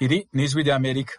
Iri ni ijwi ry'Amerika.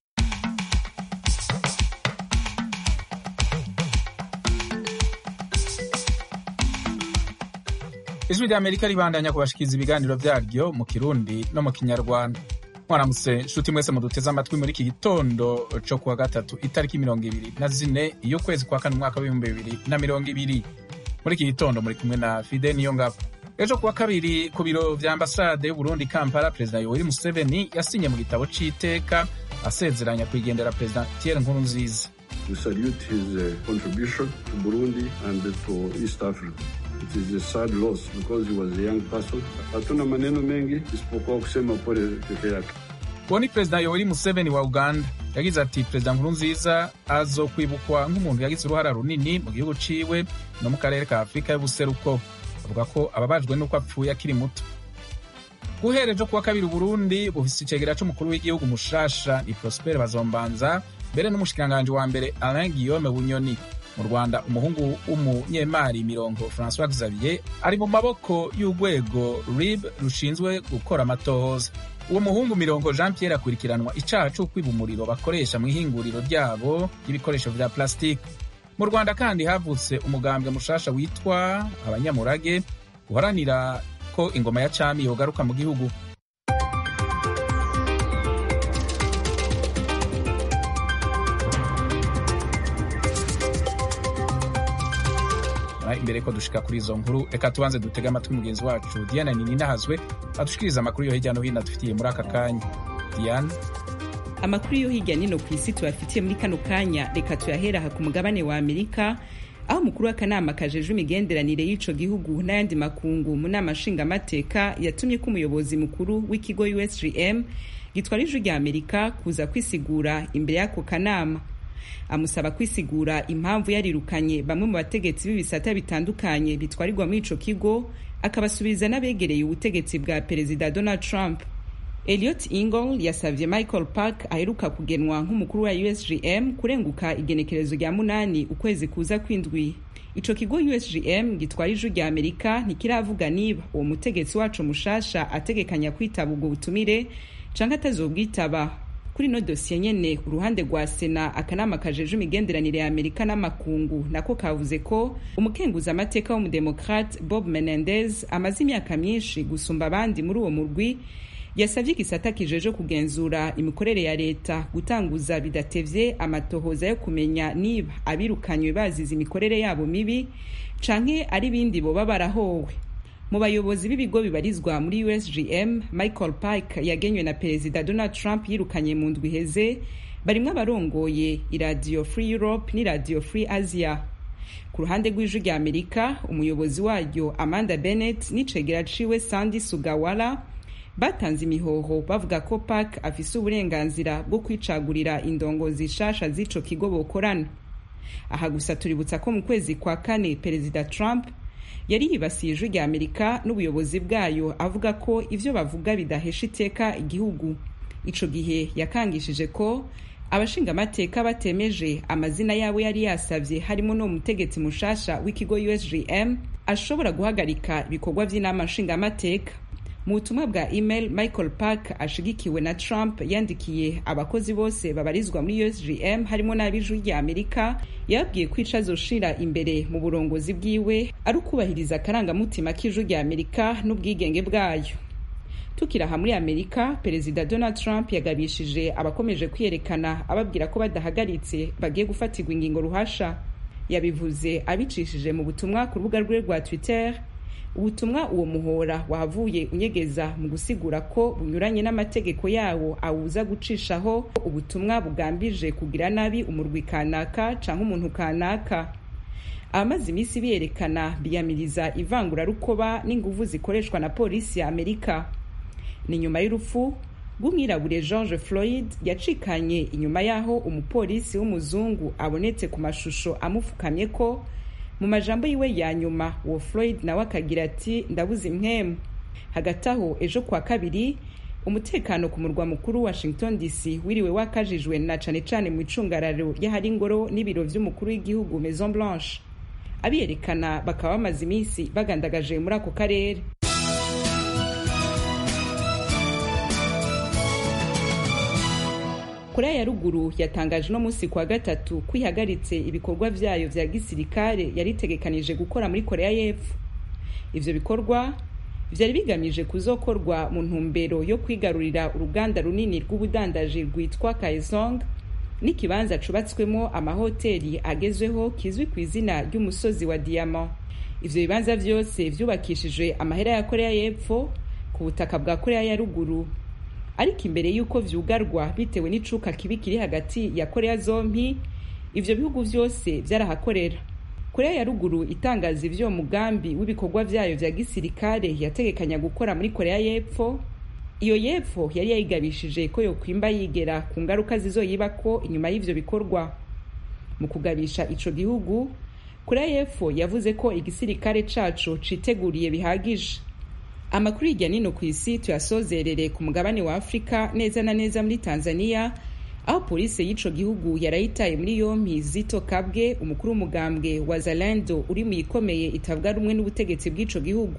ijwi ry'Amerika ribandanya kubashikiriza ibiganiro vyaryo mu Kirundi no mu Kinyarwanda. mwaramutse nshuti mwese muduteze amatwi muri iki gitondo co kuwa gatatu itariki mirongo ibiri na zine y'ukwezi kwa kane umwaka w'ibihumbi bibiri na mirongo ibiri muri iki gitondo muri kumwe na Fide Niyongabo ejo kuwa kabiri ku biro vya ambasade y'Uburundi Kampala perezida Yoweri Museveni yasinye mu gitabo c'iteka asezeranya kwigendera perezida Pierre Nkurunziza We salute his uh, contribution to Burundi and to East Africa. It is a sad loss because he was a young person. Hatuna maneno mengi isipokuwa kusema pole peke yake. uwo ni perezida Yoweri Museveni wa Uganda yagize ati perezida Nkurunziza azokwibukwa nk'umuntu yagize uruhara runini mu gihugu ciwe no mu karere ka Afurika y'ubuseruko avuga ko ababajwe n'uko apfuye akiri muto guhera ejo kuwa kabiri Uburundi bufise icegera c'umukuru w'igihugu mushasha ni Prosper Bazombanza mbere n'umushikiranganji wa mbere Alain Guillaume Bunyoni mu Rwanda umuhungu w'umunyemari mirongo François Xavier ari mu maboko y'urwego RIB rushinzwe gukora amatohoza uwo muhungu mirongo Jean Pierre akurikiranwa icaha co kwiba umuriro bakoresha mu ihinguriro ryabo ry'ibikoresho vya plastique mu Rwanda kandi havutse umugambwe mushasha witwa abanyamurage uharanira ko ingoma ya cami yogaruka mu gihugu imbere ko dushika kuri izo nkuru reka tubanze dutege amatwi mugenzi wacu Diana Nininahazwe adushikiriza amakuru yo hirya no hino adufitiye muri aka kanya Diana amakuru yo hirya nino ku isi tubafitiye muri kano kanya reka tuyahera aha ku mugabane wa amerika aho umukuru w'akanama kajejwe imigenderanire y'ico gihugu n'ayandi makungu mu nama nshingamateka yatumye ko umuyobozi mukuru w'ikigo usgm gitwara ijwi rya amerika kuza kwisigura imbere y'ako kanama amusaba kwisigura impamvu yarirukanye bamwe mu bategetsi b'ibisata bitandukanye bitwarirwa muri ico kigo akabasubiza n'abegereye ubutegetsi bwa perezida donald trump Elliot Ingol yasavye Michael Park aheruka kugenwa nk'umukuru wa USGM kurenguka igenekerezo rya munani ukwezi kuza kwindwi ico kigo USGM gitwara ijwi rya Amerika ntikiravuga niba uwo mutegetsi wacu mushasha ategekanya kwitaba ubwo butumire canke atazobwitaba kuri no dosiye nyene uruhande rwa sena akanama kajejwe imigenderanire ya amerika n'amakungu nako kavuze ko umukenguza amateka w'umudemokrate bob menendez amaze imyaka myinshi gusumba abandi muri uwo murwi yasavye igisata kijeje kugenzura imikorere ya leta gutanguza bidatevye amatohoza yo kumenya niba abirukanywe bazize imikorere yabo mibi canke ari bindi boba barahowe mu bayobozi b'ibigo bibarizwa muri usgm michael pike yagenywe na perezida donald trump yirukanye mu ndwi iheze barimwo abarongoye iradiyo free europe n'iradiyo free asia ku ruhande rw'ijwi rya amerika umuyobozi waryo amanda bennett n'icegera ciwe sandy sugawara batanze imihoho bavuga ko park afise uburenganzira bwo kwicagurira indongozi shasha z'ico kigo bokorana aha gusa tuributsa ko mu kwezi kwa kane perezida trump yari yibasiye ijwi rya amerika n'ubuyobozi bwayo avuga ko ivyo bavuga bidahesha iteka igihugu ico gihe yakangishije ko abashingamateka batemeje amazina yabo yari yasavye harimo no mutegetsi mushasha w'ikigo usgm ashobora guhagarika ibikorwa vy'inama nshingamateka mu butumwa bwa email michael park ashigikiwe na trump yandikiye abakozi bose babarizwa muri usgm harimo n'ab'ijwi rya amerika yababwiye ko ico azoshira imbere mu burongozi bwiwe ari ukubahiriza akarangamutima k'ijwi rya amerika n'ubwigenge bwayo tukiri aha muri amerika perezida donald trump yagabishije abakomeje kwiyerekana ababwira ko badahagaritse bagiye gufatirwa ingingo ruhasha yabivuze abicishije mu butumwa ku rubuga rwe rwa twitter ubutumwa uwo muhora wahavuye unyegeza mu gusigura ko bunyuranye n'amategeko yawo awuza gucishaho ubutumwa bugambije kugira nabi umurwi kanaka canke umuntu kanaka abamaze iminsi biyerekana biyamiriza ivangurarukoba n'inguvu zikoreshwa na polisi ya amerika ni nyuma y'urupfu rw'umwirabure george floyd yacikanye inyuma y'aho umupolisi w'umuzungu abonetse ku mashusho amupfukamye ko mu majambo yiwe ya nyuma uwo floyd nawe akagira ati ndabuze impwemu hagati aho ejo kwa kabiri umutekano ku murwa mukuru washington dc wiriwe wakajijwe na cane cane mu icungararo ry'ahari ingoro n'ibiro vy'umukuru w'igihugu maison blanche abiyerekana bakaba bamaze iminsi bagandagaje muri ako karere korea ya ruguru yatangaje uno munsi kuwa gatatu ko ihagaritse ibikorwa vyayo vya gisirikare yari itegekanije gukora muri korea y'epfo ivyo bikorwa vyari bigamije kuzokorwa mu ntumbero yo kwigarurira uruganda runini rw'ubudandaji rwitwa kaesong n'ikibanza cubatswemo amahoteli agezweho kizwi ku izina ry'umusozi wa diyama ivyo bibanza vyose vyubakishijwe amahera ya korea y'epfo ku butaka bwa korea ya ruguru ariko imbere y'uko vyugarwa bitewe n'icuka kibi kiri hagati ya korea zompi ivyo bihugu vyose vyarahakorera korea ya ruguru itangaza ivyo mugambi w'ibikorwa vyayo vya gisirikare yategekanya gukora muri korea y'epfo iyo y'epfo yari yayigabishije ko yokwimba yigera ku ngaruka zizoyibako inyuma y'ivyo bikorwa mu kugabisha ico gihugu korea y'epfo yavuze ko igisirikare caco citeguriye bihagije amakuru hirya nino ku isi tuyasozerere ku mugabane wa afurika neza na neza muri tanzania aho polisi y'ico gihugu yarayitaye muri yompi zito kabwe umukuru w'umugambwe wa zalando uri mu ikomeye itavuga rumwe n'ubutegetsi bw'ico gihugu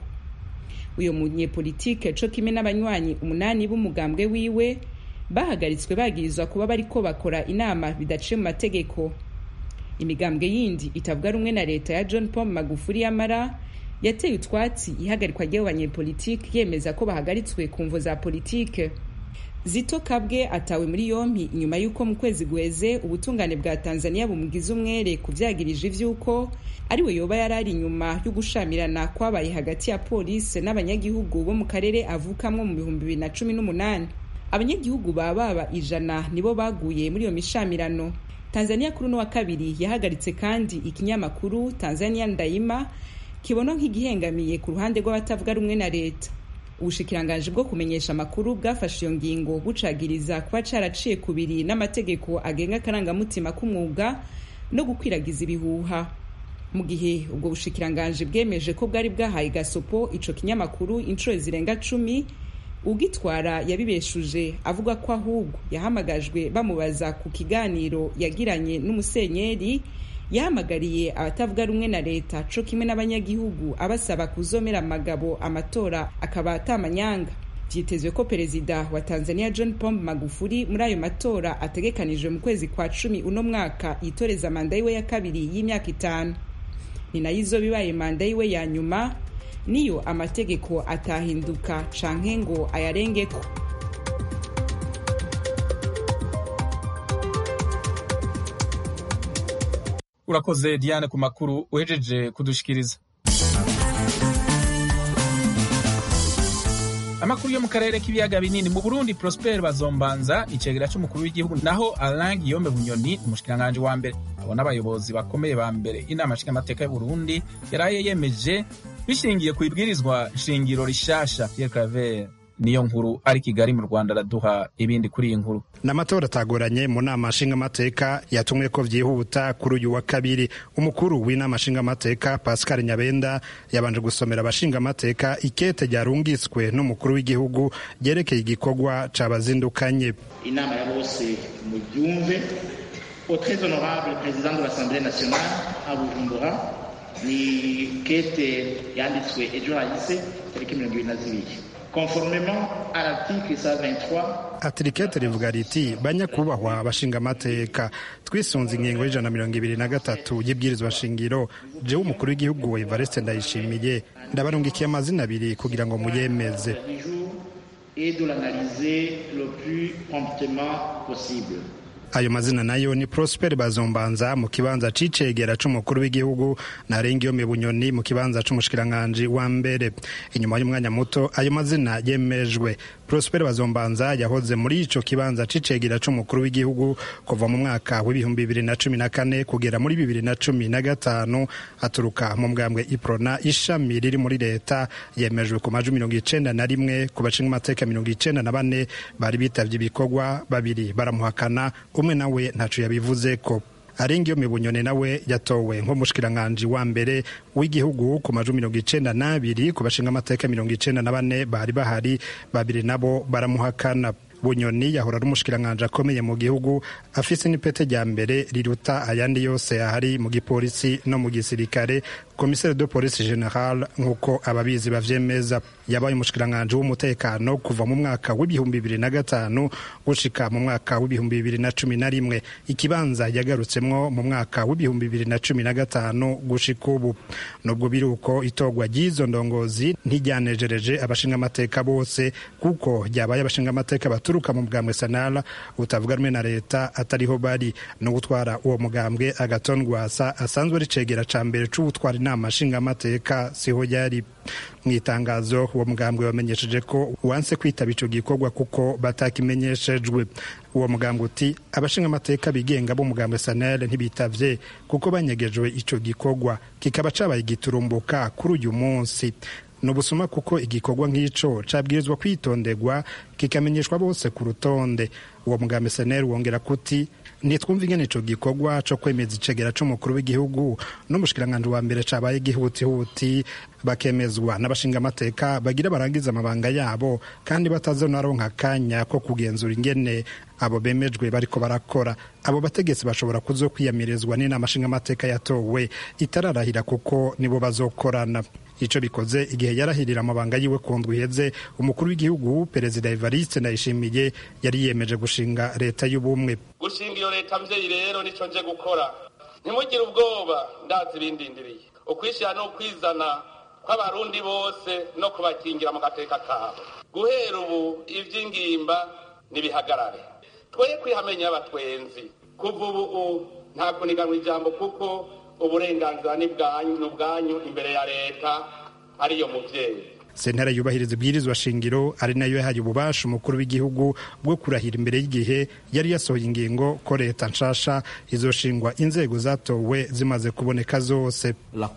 uyo munyepolitike co kimwe n'abanywanyi umunani b'umugambwe wiwe bahagaritswe bagirizwa kuba bariko bakora inama bidaciye mu mategeko imigambwe yindi itavuga rumwe na leta ya john paul magufuri yamara yateye utwatsi ihagarikwa ry'abo banyepolitike yemeza ko bahagaritswe ku mvo za politike zito kabwe atawe muri yompi inyuma y'uko mu kwezi guheze ubutungane bwa tanzania bumugize umwere kuvyagirije ivy'uko ariwe yoba yari ari inyuma y'ugushamirana kwabaye hagati ya polisi n'abanyagihugu bo mu karere avukamwo mu bihumbi bibiri na cumi n'umunani abanyagihugu ba baba ijana nibo baguye muri iyo mishamirano tanzania kuri uno wa kabiri yahagaritse kandi ikinyamakuru tanzania ndayima kibona nk'igihengamiye ku ruhande rw'abatavuga rumwe na leta ubushikiranganji bwo kumenyesha amakuru bwafashe iyo ngingo bucagiriza kuba caraciye kubiri n'amategeko agenga akarangamutima k'umwuga no gukwiragiza ibihuha mu gihe ubwo bushikiranganji bwemeje ko bwari bwahaye gasopo ico kinyamakuru inshuro zirenga cumi ugitwara yabibeshuje avuga ko ahubwo yahamagajwe bamubaza ku kiganiro yagiranye n'umusenyeri yahamagariye abatavuga rumwe na leta co kimwe n'abanyagihugu abasaba kuzomera amagabo amatora akaba atamanyanga vyitezwe ko perezida wa tanzania john pombe magufuri muri ayo matora ategekanijwe mu kwezi kwa cumi uno mwaka yitoreza manda yiwe ya kabiri y'imyaka itanu ni nayo izoba ibaye manda yiwe ya nyuma niyo amategeko atahinduka canke ngo ayarengeko urakoze diane ku makuru uhejeje kudushikiriza amakuru yo mu karere k'ibiyaga binini mu burundi prosper bazombanza icegera c'umukuru w'igihugu naho alain guillaume bunyoni umushikiranganji wa mbere abo n'abayobozi bakomeye ba mbere inama nshingamateka y'uburundi yaraye yemeje bishingiye ku ibwirizwa shingiro rishasha pierre claver niyo nkuru ari kigali mu rwanda araduha ibindi kuri iyi nkuru n'amatora atagoranye mu nama nshingamateka yatumwe ko vyihuta kuri uyu wa kabiri umukuru w'inama nshingamateka pascal nyabenda yabanje gusomera abashingamateka ikete ryarungitswe n'umukuru w'igihugu ryerekeye igikorwa cabazindukanye inama ya bose mubyumve au très honorable président de l'assemblée nationale à bujumbura ni kete yanditswe ejo hahise tariki mirongo ibiri na zibiri conformément à l'article 123 atirikete rivuga riti banyakubahwa abashingamateka twisunze ingingo y'ijana mirongo ibiri na gatatu y'ibwirizwa shingiro jewe umukuru w'igihugu evariste ndayishimiye ndabarungikiye amazina abiri kugira ngo muyemeze et de l'analyser le plus promptement possible ayo mazina nayo ni prosper bazombanza mu kibanza c'icegera c'umukuru w'igihugu na rengiyome bunyoni mu kibanza c'umushikiranganji wa mbere inyuma y'umwanya muto ayo mazina yemejwe prosper bazombanza yahoze muri ico kibanza c'icegera c'umukuru w'igihugu kuva mu mwaka w'ibihumbi bibiri na cumi na kane kugera muri bibiri na cumi na gatanu aturuka mu mbwambwe iprona ishami riri muri leta yemejwe ku majwi mirongo icenda na rimwe ku bashinga amateka mirongo icenda na bane bari bitavye ibikorwa babiri baramuhakana umwe nawe ntaco yabivuze ko arengiyo mibunyone nawe yatowe nk'umushikiranganji wa mbere w'igihugu ku majwi mirongo icenda n'abiri ku bashinga amateka mirongo icenda na bane bari bahari babiri nabo baramuhakana bunyoni yahora ari umushikiranganji akomeye mu gihugu afise n'ipete rya mbere riruta ayandi yose ahari mu gipolisi no mu gisirikare komiseri de polisi general nk'uko ababizi bavyemeza yabaye umushikiranganji w'umutekano kuva mu mwaka w'ibihumbi bibiri na gatanu gushika mu mwaka w'ibihumbi bibiri na cumi na rimwe ikibanza yagarutsemwo mu mwaka w'ibihumbi bibiri na cumi na gatanu gushika ubu nubwo biri uko itorwa ry'izo ndongozi ntiryanejereje abashingamateka bose kuko ryabaye abashingamateka baturuka mu bwambwe sanara utavuga rumwe na leta atariho bari no gutwara uwo mugambwe agaton rwasa asanzwe ari cegera ca mbere c'ubutwara inama nshingamateka siho yari mu itangazo uwo mugambwe wamenyesheje ko wanse kwitaba ico gikorwa kuko batakimenyeshejwe uwo mugambwe uti abashingamateka bigenga b'umugambwe sanel ntibitavye kuko banyegejwe ico gikorwa kikaba cabaye giturumbuka kuri uyu munsi ni ubusuma kuko igikorwa nk'ico cabwirizwa kwitonderwa kikamenyeshwa bose ku rutonde uwo mugambi seneri wongera kuti ntitwumva ingene ico gikorwa co kwemeza icegera c'umukuru w'igihugu n'umushikiranganji wa mbere cabaye gihutihuti bakemezwa n'abashingamateka bagira barangiza amabanga yabo kandi batazonaronka akanya ko kugenzura ingene abo bemejwe bariko barakora abo bategetsi bashobora kuzokwiyamirizwa n'inama nshingamateka yatowe itararahira kuko nibo bazokorana ico bikoze igihe yarahirira amabanga yiwe ku ndwi iheze umukuru w'igihugu perezida evariste ndayishimiye yari yiyemeje gushinga leta y'ubumwe gushinga iyo leta mvyeyi rero nico nje gukora ntimugire ubwoba ndazi ibindindiriye ukwishyira no kwizana kw'abarundi bose no kubakingira mu gateka kabo guhera ubu ivy'ingimba nibihagarare twoye kwihamenya abatwenzi kuva ubu nta kuniganwa ijambo kuko uburenganzira ni bwanyu imbere ya leta ariyo muvyeyi sentare yubahiriza ibwirizwa shingiro ari nayo yahaye ububasha umukuru w'igihugu bwo kurahira imbere y'igihe yari yasohoye ingingo ko leta nshasha izoshingwa inzego zatowe zimaze kuboneka zose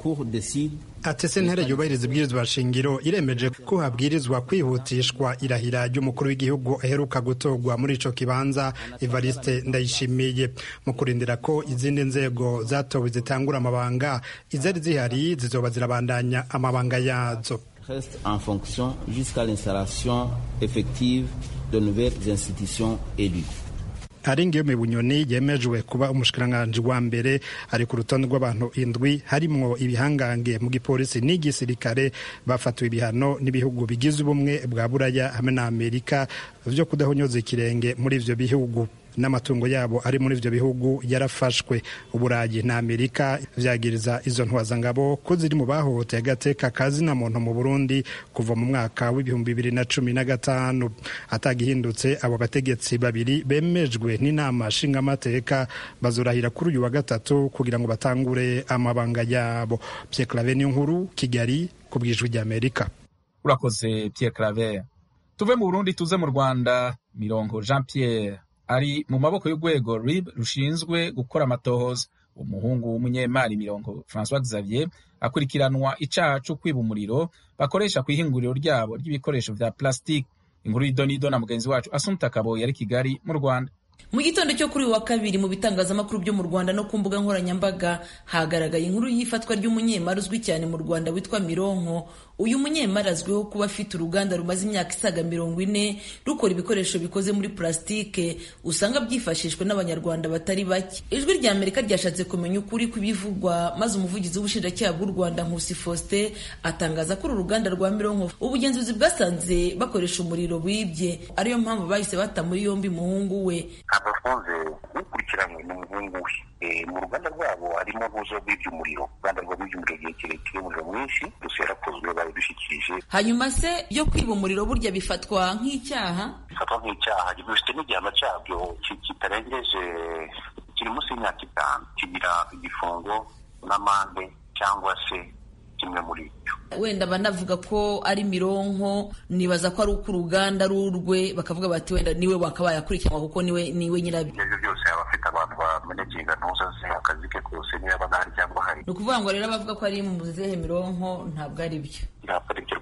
ati sentare yubahiriza ibwirizwa shingiro iremeje ko habwirizwa kwihutishwa irahira ry'umukuru w'igihugu aheruka gutorwa muri ico kibanza evariste ndayishimiye mu kurindira ko izindi nzego zatowe zitangura amabanga izari zihari zizoba zirabandanya amabanga yazo reste en fonction jusqu'à l'installation effective de nouvelles institutions élues. aringiyo bunyoni yemejwe kuba umushikiranganji wa mbere ari ku rutonde rw'abantu indwi harimwo ibihangange mu gipolisi n'igisirikare bafatiwe ibihano n'ibihugu bigize ubumwe bwa buraya hamwe na amerika vyo kudahonyoza ikirenge muri ivyo bihugu n'amatungo yabo ari muri ivyo bihugu yarafashwe uburayi na amerika vyagiriza izo ntwazangabo ko ziri mu bahohoteye agateka kazina muntu mu burundi kuva mu mwaka w'ibihumbi bibiri na cumi na gatanu atagihindutse abo bategetsi babiri bemejwe n'inama nshingamateka bazorahira kuri uyu wa gatatu kugira ngo batangure amabanga yabo pierre claver nkuru kigali ku bwijwi ry'amerika urakoze pierre claver tuve mu burundi tuze mu rwanda mirongo jean pierre ari mu maboko y'urwego rib rushinzwe gukora amatohoza umuhungu w'umunyemari mirongo francois xavier akurikiranwa icaha co kwiba umuriro bakoresha ku ihinguriro ryabo ry'ibikoresho vya plastique inkuru y'idonido na mugenzi wacu asumta kaboyi ari kigali mu rwanda mu gitondo cyo kuri uyu wa kabiri mu bitangazamakuru byo mu rwanda no ku mbuga nkoranyambaga hagaragaye inkuru y'ifatwa ry'umunyemari uzwi cyane mu rwanda witwa mironko uyu munyemari azwiho kuba afite uruganda rumaze imyaka isaga mirongo ine rukora ibikoresho bikoze muri purasitike usanga byifashishwa n'abanyarwanda batari bake ijwi rya amerika ryashatse kumenya ukuri kw'ibivugwa maze umuvugizi w'ubushinjacyaha bw'u rwanda nkusi faustin atangaza ko uru ruganda rwa mironko ubugenzuzi bwasanze bakoresha umuriro wibye ariyo mpamvu bahise bata muri yombi umuhungu we abafunze ukurikiranywe n'umuhungu we mu ruganda rwabo harimo ntuzo rw'iby'umuriro uruganda rwabo rw'iby'umuriro igihe kirekire umuriro mwinshi gusa yarakozwe babidushyikirije hanyuma se byo kwiba umuriro burya bifatwa nk'icyaha bifatwa nk'icyaha gifite n'igihano cyabyo kitarengeje kiri munsi y'imyaka itanu kigira igifungo n'amande cyangwa se kimwe muri ibyo wenda banavuga ko ari mironko nibaza ko ari uko uruganda ari urwe bakavuga bati wenda niwe wakabaye akurikiranwa kuko niwe niwe nyirabyo ibyo byose yaba afite abantu bamenyekeye ntuza ze akazi ke kose niba aba ahari cyangwa hari ni ukuvuga ngo rero abavuga ko ari mu zihe mironko ntabwo ari byo ntabwo ari byo rwose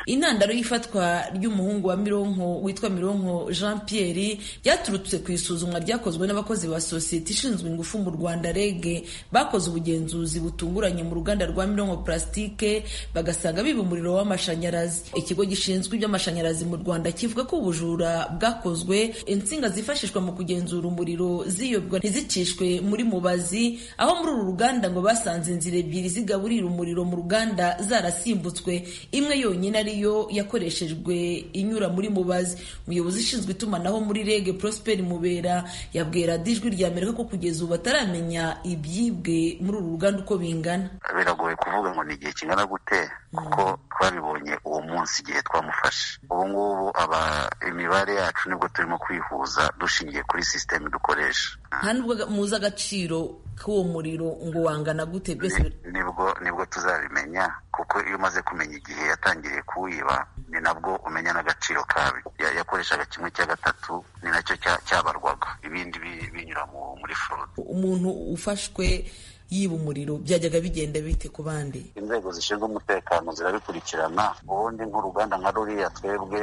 intandaro y'ifatwa ry'umuhungu wa mironko witwa mironko jean pierre ryaturutse ku isuzumwa ryakozwe n'abakozi ba sosiyete ishinzwe ingufu mu rwanda rege bakoze ubugenzuzi butunguranye mu ruganda rwa mironko plastique bagasanga biba umuriro w'amashanyarazi ikigo gishinzwe iby'amashanyarazi mu rwanda kivuga ko ubujura bwakozwe insinga zifashishwa mu kugenzura umuriro ziyobwa ntizicishwe muri mubazi aho muri uru ruganda ngo basanze inzira ebyiri zigaburira umuriro mu ruganda zarasimbutse imwe yonyine ariyo yakoreshejwe inyura muri mubazi umuyobozi ushinzwe itumanaho muri rege prosper mubera yabwira dijwi rya amerika ko kugeza ubu bataramenya ibyibwe muri uru ruganda uko bingana biragoye kuvuga ngo ni igihe kingana gute kuko twabibonye uwo munsi igihe twamufashe ubu ngubu aba imibare yacu nibwo turimo kwihuza dushingiye kuri sisiteme dukoresha nta nubwo muzi agaciro k'uwo muriro ngo wangana gute byose nibwo nibwo tuzabimenya kuko iyo umaze kumenya igihe yatangiriye kuwiba ni nabwo umenya n'agaciro kabi yakoreshaga kimwe cya gatatu ni nacyo cyabarwaga ibindi binyura muri forode umuntu ufashwe yiba umuriro byajyaga bigenda bite ku bandi inzego zishinzwe umutekano zirabikurikirana ubundi nk'uruganda nka ruriya twebwe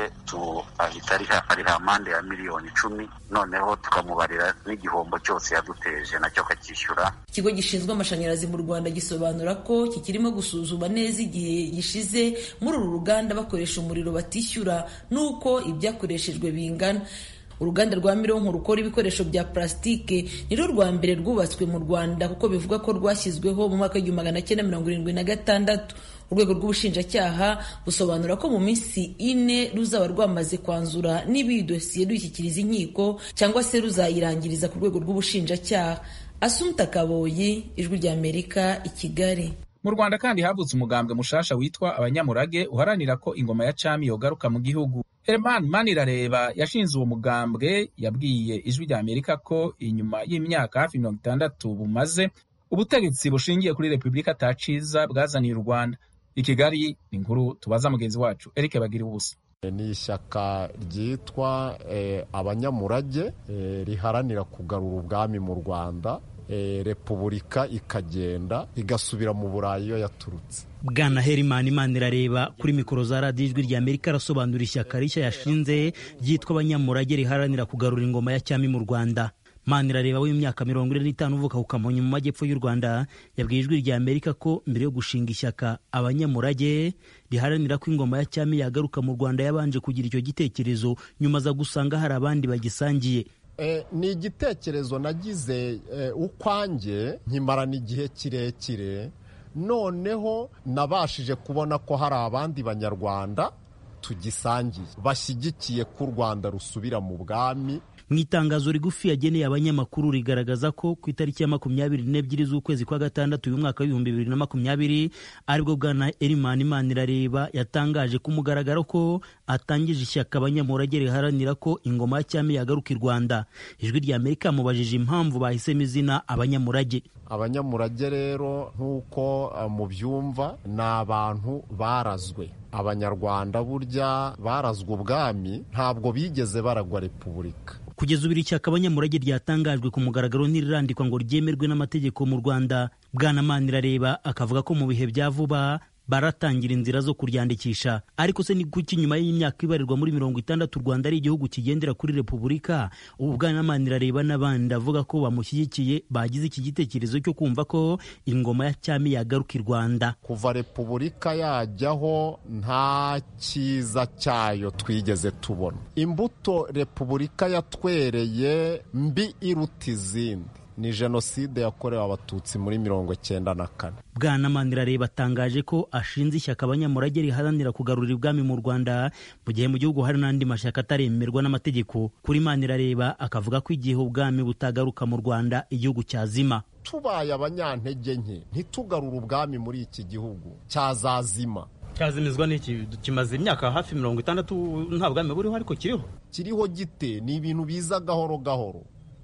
ahita ariha amande ya miliyoni icumi noneho tukamubarira n'igihombo cyose yaduteje nacyo akacyishyura ikigo gishinzwe amashanyarazi mu rwanda gisobanura ko kikirimo gusuzuma neza igihe gishize muri uru ruganda bakoresha umuriro batishyura n'uko ibyakoreshejwe bingana uruganda rwa mironko rukora ibikoresho bya plasitike nirwo rwa mbere rwubatswe mu rwanda kuko bivuga ko rwashyizweho mu mwaka w'igihumbi magana cyenda mirongo irindwi na gatandatu urwego rw'ubushinjacyaha busobanura ko mu minsi ine ruzaba rwamaze kwanzura niba iyi dosiye dushyikiriza inkiko cyangwa se ruzayirangiriza ku rwego rw'ubushinjacyaha asumta kaboyi ijwi ry'amerika i kigali mu rwanda kandi havutse umugambwe mushasha witwa abanyamurage uharanira ko ingoma ya cami yogaruka mu gihugu herman manirareba yashinze uwo mugambwe yabwiye ijwi rya amerika ko inyuma y'imyaka hafi mirongo itandatu bumaze ubutegetsi bushingiye kuri repubulika ataciza bwazaniye u rwanda i kigali ni inkuru tubaza mugenzi wacu eric bagira ubusa ni ishyaka ryitwa abanyamurage riharanira kugarura ubwami mu rwanda repubulika ikagenda igasubira mu burayi iyo yaturutse bwana herimani imana irareba kuri mikoro za radiyo ijwi rya amerika arasobanura ishyaka rishya yashinze ryitwa abanyamurage riharanira kugarura ingoma ya cyami mu rwanda manirareba w'imyaka mirongo ine n'itanu uvuka ku kamonyi mu majyepfo y'u rwanda yabwiye ijwi rya amerika ko mbere yo gushinga ishyaka abanyamurage riharanira ko ingoma ya cyami yagaruka mu rwanda yabanje kugira icyo gitekerezo nyuma aza gusanga hari abandi bagisangiye ni igitekerezo nagize ukwanjye nkimarana igihe kirekire noneho nabashije kubona ko hari abandi banyarwanda tugisangiye bashyigikiye ko u rwanda rusubira mu bwami mu itangazo rigufi yageneye abanyamakuru rigaragaza ko ku itariki ya makumyabiri n'ebyiri z'ukwezi kwa gatandatu uyu mwaka w'ibihumbi bibiri na makumyabiri aribwo bwana erimani imanirareba yatangaje ku mugaragaro ko atangije ishyaka abanyamurage riharanira ko ingoma ya cyami yagaruka i rwanda ijwi rya amerika yamubajije impamvu bahisemo izina abanyamurage abanyamurage rero nk'uko mubyumva ni abantu barazwe abanyarwanda burya barazwe ubwami ntabwo bigeze baragwa repubulika kugeza ubu iri shyaka abanyamurage ryatangajwe ku mugaragaro ntirirandikwa ngo ryemerwe n'amategeko mu rwanda bwana manirareba akavuga ko mu bihe bya vuba baratangira inzira zo kuryandikisha ariko se ni kuki nyuma y'imyaka ibarirwa muri mirongo itandatu u rwanda ari igihugu kigendera kuri repubulika ubu bwana manirareba n'abandi avuga ko bamushyigikiye bagize iki gitekerezo cyo kumva ko ingoma ya cyami yagaruka i rwanda kuva repubulika yajyaho nta cyiza cyayo twigeze tubona imbuto repubulika yatwereye mbi iruta izindi ni jenoside yakorewe abatutsi muri mirongo cyenda na kane bwana manirareba atangaje ko ashinze ishyaka abanyamurage riharanira kugarura ibwami mu rwanda mu gihe mu gihugu hari n'andi mashyaka ataremerwa n'amategeko kuri manirareba akavuga ko igihe ubwami butagaruka mu rwanda igihugu cyazima tubaye abanyantege nke ntitugarure ubwami muri iki gihugu cyazazima cyazimizwa n'iki kimaze imyaka hafi mirongo itandatu nta bwami buriho ariko kiriho kiriho gite ni ibintu biza gahoro gahoro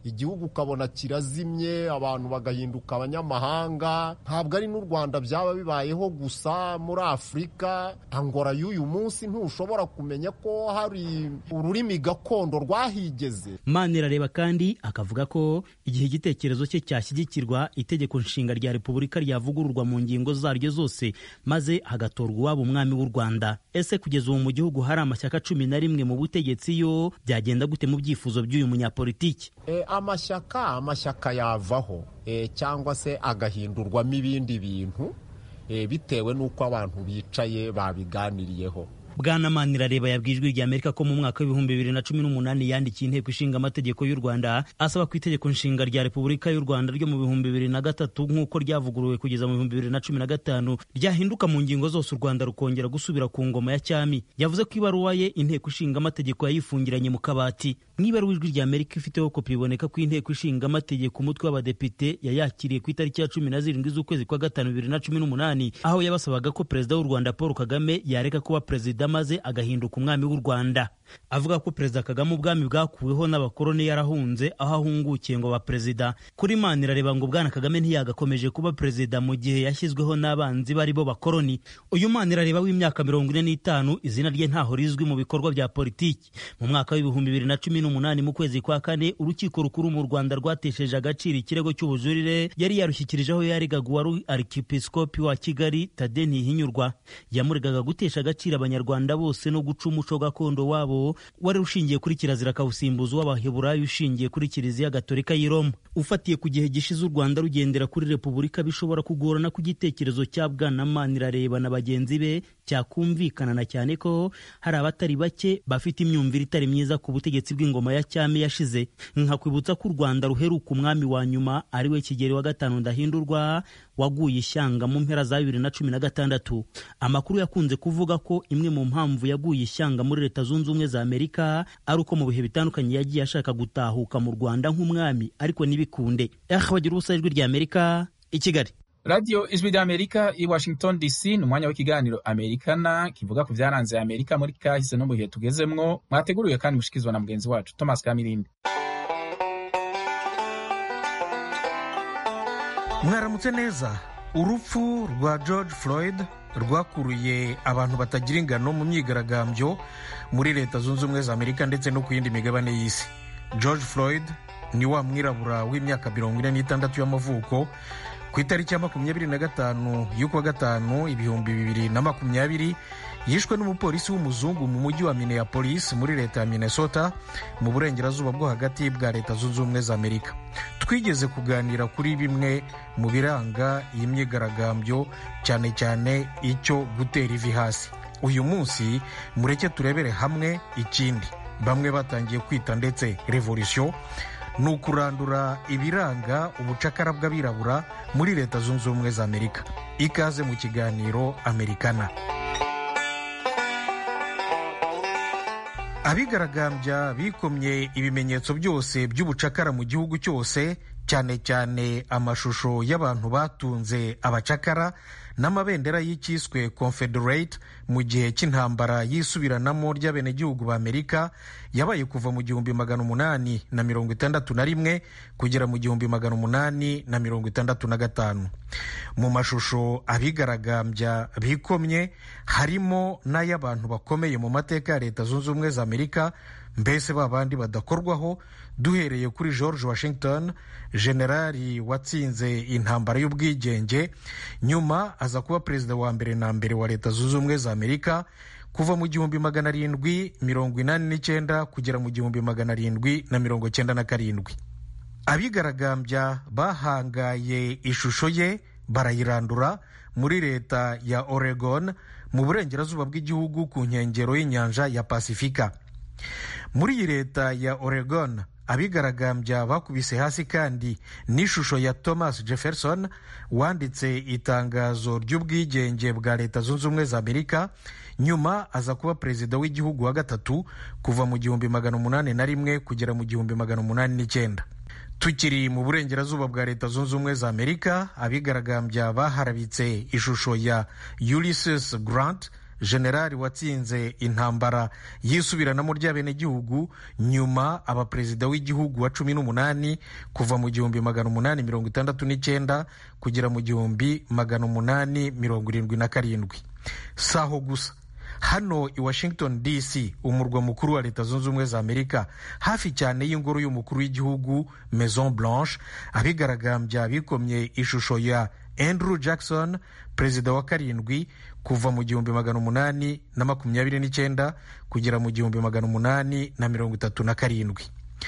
igihugu ukabona kirazimye abantu bagahinduka abanyamahanga ntabwo ari n'u rwanda byaba bibayeho gusa muri afurika angora y'uyu munsi ntushobora kumenya ko hari ururimi gakondo rwahigeze manirareba kandi akavuga ko igihe igitekerezo cye cyashyigikirwa itegeko nshinga rya repubulika ryavugururwa mu ngingo zaryo zose maze hagatorwa uwaba umwami w'u rwanda ese kugeza ubu mu gihugu hari amashyaka cumi na rimwe mu butegetsi yo byagenda gute mu byifuzo by'uyu munyapolitiki e, amashyaka amashyaka yavaho e, cyangwa se agahindurwamo ibindi bintu e, bitewe n'uko abantu bicaye babiganiriyeho bwana manirareba yabwiye ijwi rya amerika ko mu mwaka w'ibihumbi bibiri na cumi n'umunani yandikiye inteko ishinga amategeko y'u rwanda asaba ko itegeko nshinga rya repubulika y'u rwanda ryo mu bihumbi bibiri na gatatu nk'uko ryavuguruwe kugeza mu bihumbi bibiri na cumi na gatanu ryahinduka mu ngingo zose u rwanda rukongera gusubira ku ngoma ya cyami yavuze ko ibaruwa ye inteko ishinga amategeko yayifungiranye mu kabati mu ibaruwa ijwi rya amerika ifiteho kopi biboneka ko inteko ishinga amategeko umutwe w'abadepite yayakiriye ku itariki ya cumi na zirindwi z'ukwezi kwa gatanu bibiri na cumi n'umunani aho yabasabaga ko perezida w'u rwanda paul kagame yareka kuba perezida maze agahinduka umwami w'u rwanda avuga ko perezida kagame ubwami bwakuweho n'abakoloni yarahunze aho ahungukiye ngo ba perezida kuri manirareba ngo bwana kagame ntiyagakomeje kuba perezida mu gihe yashyizweho n'abanzi bari bo bakoloni uyu manirareba w'imyaka mirongo ine n'itanu izina rye ntaho rizwi mu bikorwa bya politiki mu mwaka w'ibihumbi bibiri na cumi n'umunani mu kwezi kwa kane urukiko rukuru mu rwanda rwatesheje agaciro ikirego cy'ubujurire yari yarushyikirijeho yaregaga uwari arkipisikopi wa kigali tade ntihinyurwa yamuregaga gutesha agaciro abanyarwanda bose no guca umuco gakondo wabo wari ushingiye kuri kirazira kawusimbuza uw'abaheburayo ushingiye kuri kiliziya gatolika y'i roma ufatiye ku gihe gishize u rwanda rugendera kuri repubulika bishobora kugorana ku gitekerezo cya bwana manirareba na bagenzi be cyakumvikana na cyane ko hari abatari bake bafite imyumvire itari myiza ku butegetsi bw'ingoma ya cyami yashize nkakwibutsa ko u rwanda ruheruka umwami wa nyuma ari we kigeri wa gatanu ndahindurwa waguye ishyanga mu mpera za bibiri na cumi na gatandatu amakuru yakunze kuvuga ko imwe mu mpamvu yaguye ishyanga muri leta zunze ubumwe za amerika ari uko mu bihe bitandukanye yagiye ashaka gutahuka mu rwanda nk'umwami ariko ntibikunde eh bagira ubusa ijwi rya amerika i kigali radiyo ijwi rya amerika i washington dc ni umwanya w'ikiganiro amerikana kivuga ku byaranze amerika muri kahise no mu bihe tugezemwo mwateguriwe kandi mushikizwa na mugenzi wacu thomas kamirindi mwaramutse neza urupfu rwa george floyd rwakuruye abantu batagira ingano mu myigaragambyo muri leta zunze ubumwe za amerika ndetse no ku yindi migabane y'isi george floyd ni wa mwirabura w'imyaka mirongo ine n'itandatu y'amavuko ku itariki ya makumyabiri na gatanu y'ukwa gatanu ibihumbi bibiri na makumyabiri yishwe n'umupolisi w'umuzungu mu mujyi wa minneapolis muri leta ya minnesota mu burengerazuba bwo hagati bwa leta zunze ubumwe za amerika twigeze kuganira kuri bimwe mu biranga iyi myigaragambyo cyane cyane icyo gutera ivi hasi uyu munsi mureke turebere hamwe ikindi bamwe batangiye kwita ndetse revolisiyo ni ukurandura ibiranga ubucakara bw'abirabura muri leta zunze ubumwe za amerika ikaze mu kiganiro amerikana abigaragambya bikomye ibimenyetso byose by'ubucakara mu gihugu cyose cyane cyane amashusho y'abantu batunze abacakara n'amabendera y'icyiswe confederate mu gihe cy'intambara y'isubiranamo ry'abenegihugu ba amerika yabaye kuva mu gihumbi magana umunani na mirongo itandatu na rimwe kugera mu gihumbi magana umunani na mirongo itandatu na gatanu mu mashusho abigaragambya bikomye harimo n'ay'abantu bakomeye mu mateka ya leta zunze ubumwe za amerika mbese ba bandi badakorwaho duhereye kuri george washington generali watsinze intambara y'ubwigenge nyuma aza kuba perezida wa mbere na mbere wa leta zunze ubumwe za amerika kuva mu gihumbi magana arindwi mirongo inani n'icyenda kugera mu gihumbi magana arindwi na mirongo cyenda na karindwi abigaragambya bahangaye ishusho ye barayirandura muri leta ya oregon mu burengerazuba bw'igihugu ku nkengero y'inyanja ya pasifika muri iyi leta ya oregon abigaragambya bakubise hasi kandi n'ishusho ya thomas jefferson wanditse itangazo ry'ubwigenge bwa leta zunze ubumwe za amerika nyuma aza kuba perezida w'igihugu wa gatatu kuva mu gihumbi magana umunani na rimwe kugera mu gihumbi magana umunani n'icyenda tukiri mu burengerazuba bwa leta zunze ubumwe za amerika abigaragambya baharabitse ishusho ya ulysses grant generali watsinze intambara yisubiranamo ry'abenegihugu nyuma aba perezida w'igihugu wa cumi n'umunani kuva mu gihumbi magana umunani mirongo itandatu n'icyenda kugera mu gihumbi magana umunani mirongo irindwi na karindwi si aho gusa hano i washington dc umurwa mukuru wa leta zunze ubumwe za amerika hafi cyane y'ingoro y'umukuru w'igihugu maison blanche abigaragambya bikomye ishusho ya andrew jackson perezida wa karindwi kuva mu gihumbi magana umunani na makumyabiri n'icyenda kugera mu gihumbi magana umunani na mirongo itatu na karindwi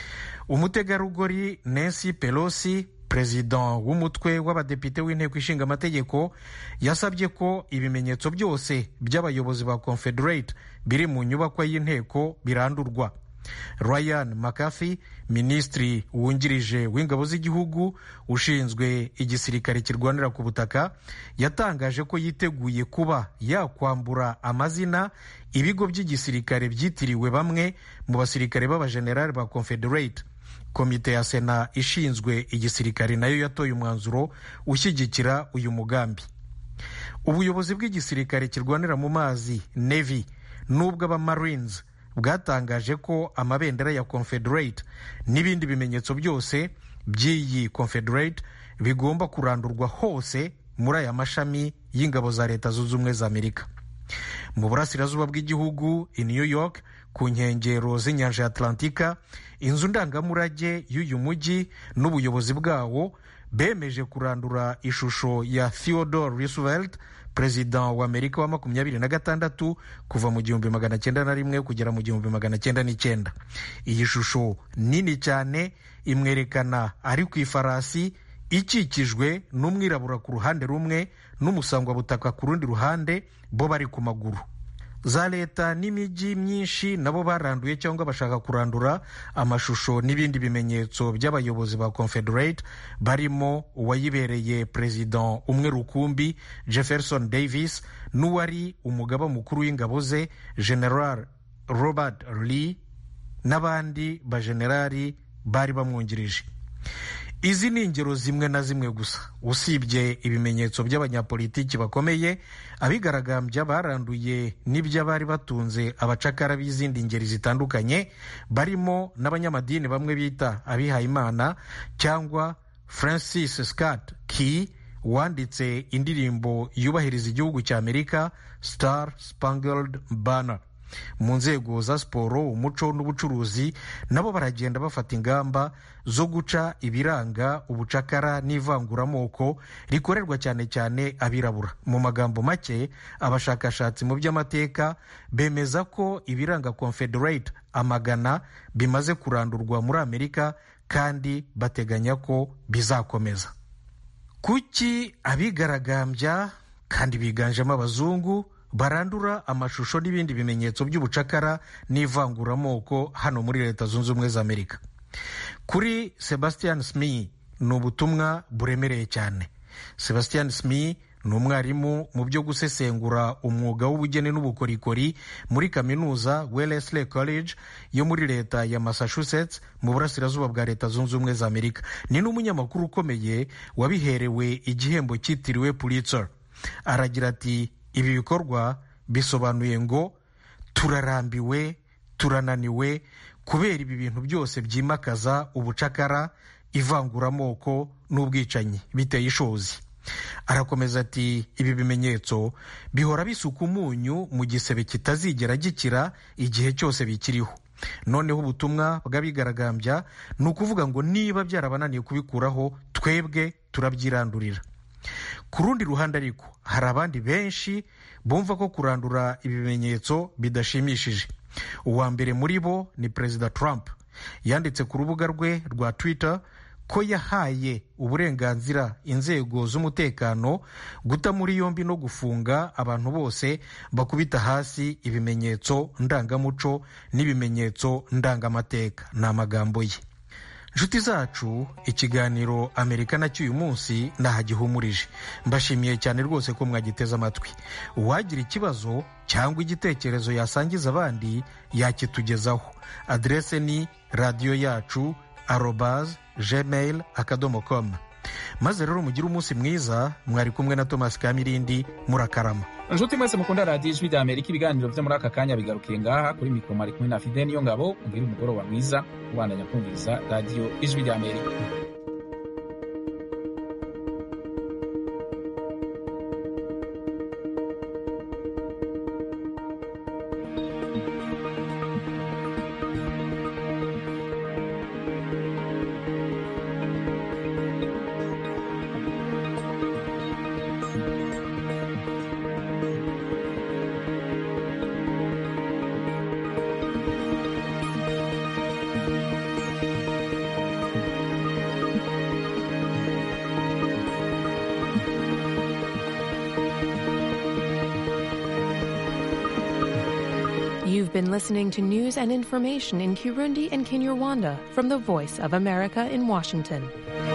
umutegarugori nancy pelosi perezida w'umutwe w'abadepite w'inteko ishinga amategeko yasabye ko ibimenyetso byose by'abayobozi ba confederate biri mu nyubakwa y'inteko birandurwa ryan mccarthy minisitiri wungirije w'ingabo z'igihugu ushinzwe igisirikare kirwanira ku butaka yatangaje ko yiteguye kuba yakwambura amazina ibigo by'igisirikare byitiriwe bamwe mu basirikare b'abajenerali ba confederate komite ya sena ishinzwe igisirikare nayo yatoye umwanzuro ushyigikira uyu mugambi ubuyobozi bw'igisirikare kirwanira mu mazi navy n'ubw'abamarines bwatangaje ko amabendera ya confederate n'ibindi bimenyetso byose by'iyi confederate bigomba kurandurwa hose muri aya mashami y'ingabo za leta zunze ubumwe za amerika mu burasirazuba bw'igihugu i new york ku nkengero z'inyanja ya atlantika inzu ndangamurage y'uyu mujyi n'ubuyobozi bwawo bemeje kurandura ishusho ya theodore roosevelt perezida wa amerika wa makumyabiri na gatandatu kuva mu gihumbi magana cyenda na rimwe kugera mu gihumbi magana cyenda n'icyenda iyi shusho nini cyane imwerekana ari ku ifarasi ikikijwe n'umwirabura ku ruhande rumwe n'umusangwabutaka ku rundi ruhande bo bari ku maguru za leta n'imijyi myinshi nabo baranduye cyangwa bashaka kurandura amashusho n'ibindi bimenyetso by'abayobozi ba confederate barimo uwayibereye perezida umwe rukumbi jefferson davis n'uwari umugaba mukuru w'ingabo ze general robert lee n'abandi bajenerali bari bamwungirije izi ni ingero zimwe na zimwe gusa usibye ibimenyetso by'abanyapolitiki bakomeye abigaragambya baranduye n'iby'abari batunze abacakara b'izindi ngeri zitandukanye barimo n'abanyamadini bamwe bita abihayimana cyangwa francis scott key wanditse indirimbo yubahiriza igihugu cya amerika star spangled banner mu nzego za siporo umuco n'ubucuruzi nabo baragenda bafata ingamba zo guca ibiranga ubucakara n'ivanguramoko rikorerwa cyane cyane abirabura mu magambo make abashakashatsi mu by'amateka bemeza ko ibiranga confederate amagana bimaze kurandurwa muri amerika kandi bateganya ko bizakomeza kuki abigaragambya kandi biganjemo abazungu barandura amashusho n'ibindi bimenyetso by'ubucakara n'ivanguramoko hano muri leta zunze ubumwe za amerika kuri sebastian smith ni ubutumwa buremereye cyane sebastian smith ni umwarimu mu byo gusesengura umwuga w'ubugeni n'ubukorikori muri kaminuza wellesley college yo muri leta ya massachusetts mu burasirazuba bwa leta zunze ubumwe za amerika ni n'umunyamakuru ukomeye wabiherewe igihembo cyitiriwe pulitzer aragira ati ibi bikorwa bisobanuye ngo turarambiwe turananiwe kubera ibi bintu byose byimakaza ubucakara ivanguramoko n'ubwicanyi biteye ishozi arakomeza ati ibi bimenyetso bihora bisuka umunyu mu gisebe kitazigera gikira igihe cyose bikiriho noneho ubutumwa bw'abigaragambya ni ukuvuga ngo niba byarabananiye kubikuraho twebwe turabyirandurira ku rundi ruhande ariko hari abandi benshi bumva ko kurandura ibimenyetso bidashimishije uwa mbere muri bo ni perezida trump yanditse ku rubuga rwe rwa twitter ko yahaye uburenganzira inzego z'umutekano guta muri yombi no gufunga abantu bose bakubita hasi ibimenyetso ndangamuco n'ibimenyetso ndangamateka ni amagambo ye inshuti zacu ikiganiro amerika nacyo uyu munsi ntahagihumurije mbashimiye cyane rwose ko mwagiteze amatwi uwagira ikibazo cyangwa igitekerezo yasangiza abandi yakitugezaho aderese ni radiyo yacu arobaze gmail akadomo komu maze rero mugire umunsi mwiza mwari kumwe na thomas kamirindi murakarama nshuti mwese mukunda radiyo ijwi rya amerika ibiganiro byo muri aka kanya bigarukiye ngaha kuri mikoro mari kumwe na fide niyo ngabo mubwire umugoroba mwiza ubandanya kumviriza radiyo ijwi rya amerika You've been listening to news and information in Kirundi and Kinyarwanda from the Voice of America in Washington.